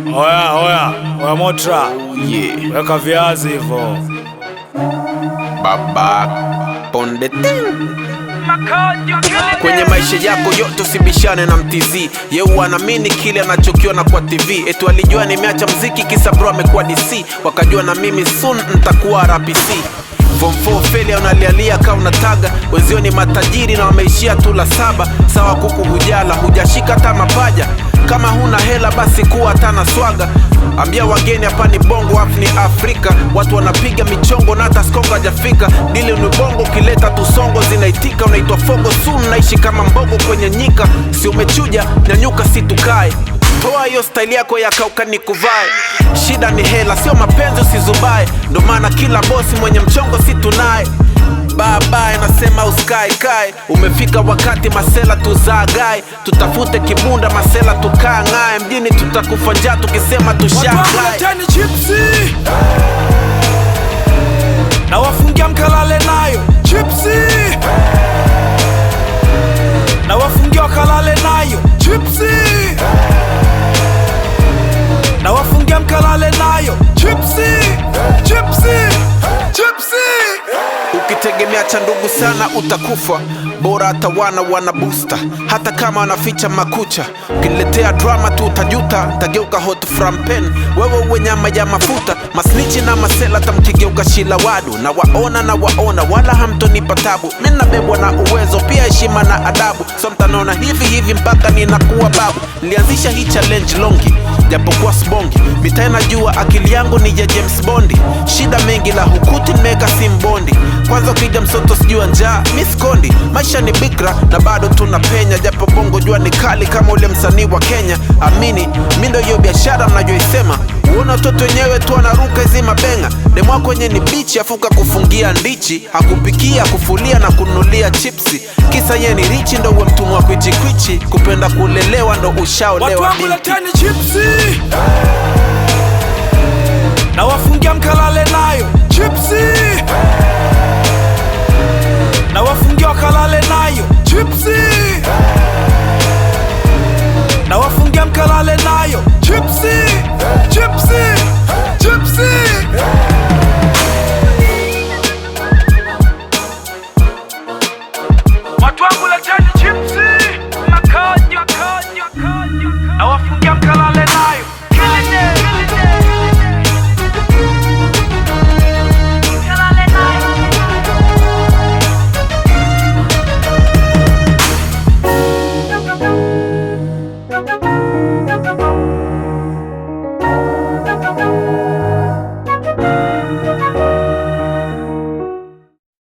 Oya, oya, oya Motra, Yeah. weka viazi hivyo. Baba ponde ting. Kwenye maisha yako yote usibishane na mtizi yeu anaamini kile anachokiona kwa tv etu alijua nimeacha mziki kisa bro amekuwa dc wakajua na mimi soon ntakuwa rpc Form 4 failure unalialia ka unataga wenzio ni matajiri na wameishia tu la saba sawa kuku hujala hujashika hata mapaja kama huna hela basi kuwa hata na swaga ambia wageni hapa ni bongo afu ni afrika watu wanapiga michongo na hata skongo hajafika dili ni bongo ukileta tusongo zinaitika unaitwa fogo sun naishi kama mbogo kwenye nyika si umechuja nyanyuka si tukae toa hiyo staili yako ya kauka ni kuvae shida ni hela sio mapenzi usizubae ndo maana kila bosi mwenye mchongo si tunaye babaye nasema usikae kae umefika wakati masela tuzaagae tutafute kibunda masela tukaa ng'ae mjini tutakufa njaa tukisema tushagae Leteni chipsi na wafungia mkalale nayo chipsi na wafungia wakalale nayo chipsi na wafungia mkalale nayo chipsi chipsi chipsi ukitegemea cha ndugu sana utakufa bora hata wana wana busta hata kama wanaficha makucha ukiniletea drama tu utajuta tageuka hot from pen wewe uwe nyama ya mafuta masnichi na masela tamkigeuka shila wadu na waona na waona wala hamtonipa tabu mi nabebwa na uwezo pia heshima na adabu so mtanaona hivi hivi mpaka ninakuwa babu nilianzisha hii challenge longi japokuwa sbongi mitaa najua akili yangu ni ya james bondi shida mengi la hukuti nimeweka simbondi kwanza ukija msoto sijua njaa miskondi maisha ni bikra na bado tuna penya japo bongo jua ni kali kama ule msanii wa kenya amini mi ndo hiyo biashara mnajoisema uona watoto wenyewe tu wanaruka hizi mabenga demwako wenye ni bichi afuka kufungia ndichi hakupikia kufulia na kunulia chipsi kisa ye ni richi ndo uwe mtumwa kwichikwichi kupenda kulelewa ndo watu ushaolewa wangu binti leteni chipsi